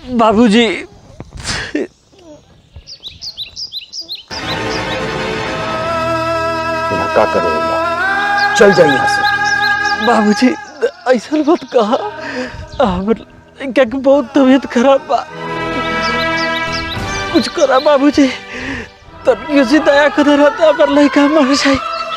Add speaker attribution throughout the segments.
Speaker 1: बाबूजी
Speaker 2: ना का करेगा चल जाइए यहाँ से
Speaker 1: बाबूजी ऐसा मत कहा हमर क्या कि बहुत तबीयत खराब बा कुछ करा बाबूजी तनियो से दया कर रहता हमर लड़का मर जाए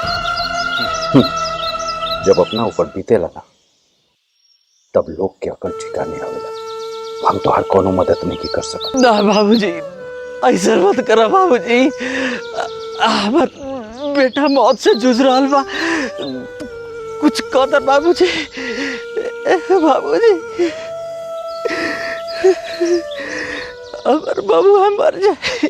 Speaker 2: जब अपना ऊपर बीते लगा तब लोग के अकल ठिकाने आवेला हम तो हर कोनो मदद नहीं की कर सकत
Speaker 1: ना बाबूजी ऐसा मत करा बाबूजी आ- हमर बेटा मौत से जूझ रहा बा कुछ कदर बाबूजी बाबूजी हमर बबुआ मर जाए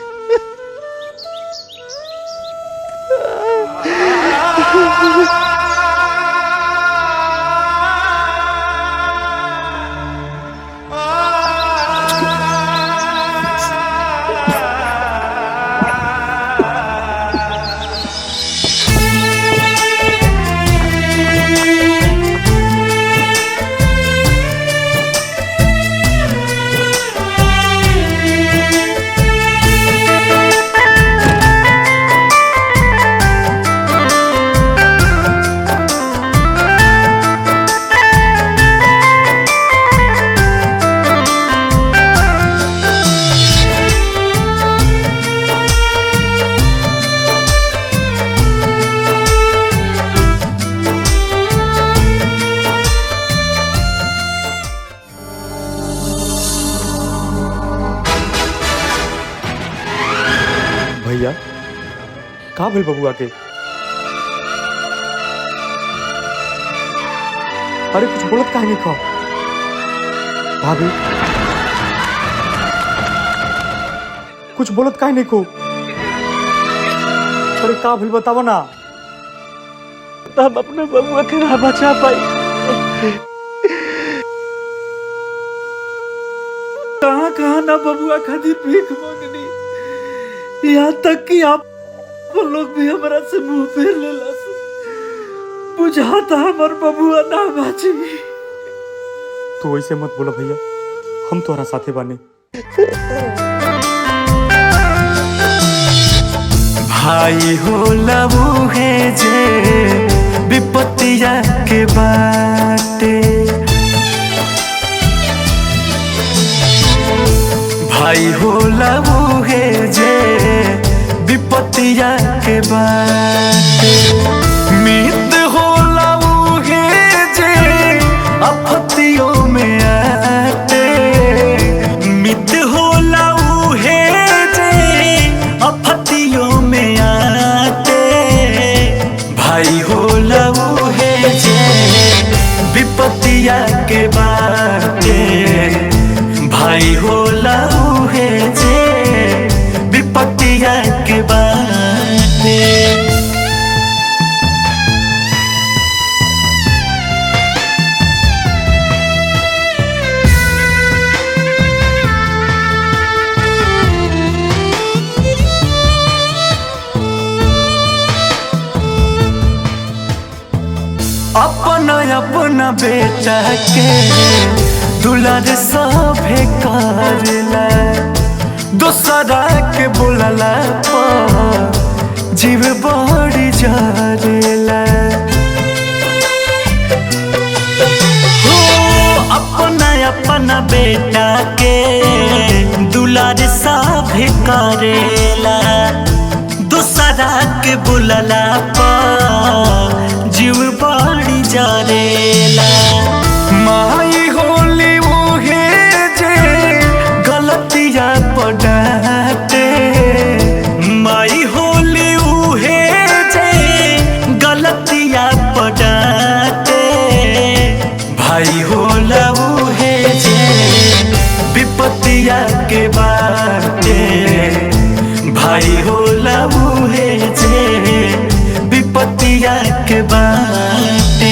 Speaker 3: भैया का भेल बबुआ के अरे कुछ बोलत काहे नहीं खा भाभी कुछ बोलत काहे नहीं को अरे का भेल बतावो ना
Speaker 1: हम अपने बबुआ के ना बचा पाई कहाँ कहाँ ना बबुआ खातिर भीख मांगनी यहाँ तक कि आप वो लोग भी हमारा से मुंह फेर लेला बुझाता हमार बबुआ ना बाची
Speaker 3: तू ऐसे मत बोला भैया हम तोहरा साथे बाने
Speaker 4: भाई हो लबू है जे विपत्तिया के बाटे भाई हो लबू है जे विपत्तिया के बाटे मित हो लबू है जे आपत्तियों में आते मित हो लबू है जे आपत्तियों में आते भाई हो लबू है जे विपत्तिया के बाटे भाई हो लबू है जे विपत्तिया के बाटे अपना अपना बेटा के दुलार सभे करला दोसरा के बोलला पर जीव बड़ी जरेला हो अपना अपना बेटा के दुलार सभे करेला दूसरा के बुलला पर जीव बड़ी जरेला माई होली मुहे जे गलतिया पड़ाते माई होली उहे जे गलतिया पड़ाते भाई होला उहे जे विपत्तिया के बाटे भाई होला उहे जे विपत्तिया के बाटे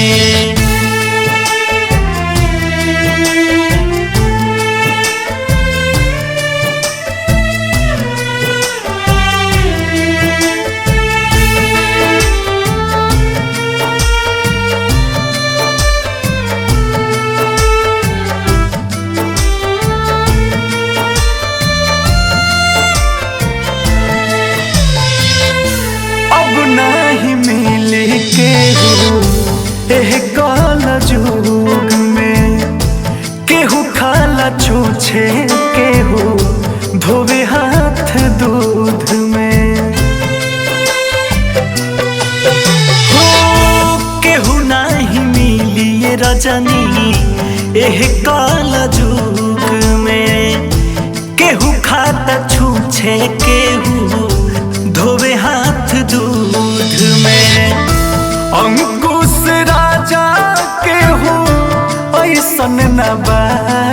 Speaker 4: एह काल जुग में केहू खाला छूछे केहू धोवे हाथ दूध में हो केहू नाही मिली ये रजनी एह काल जुग में केहू खाता छूछे केहू धोवे हाथ दूध में अंकुश राजा केहू ऐसन न बा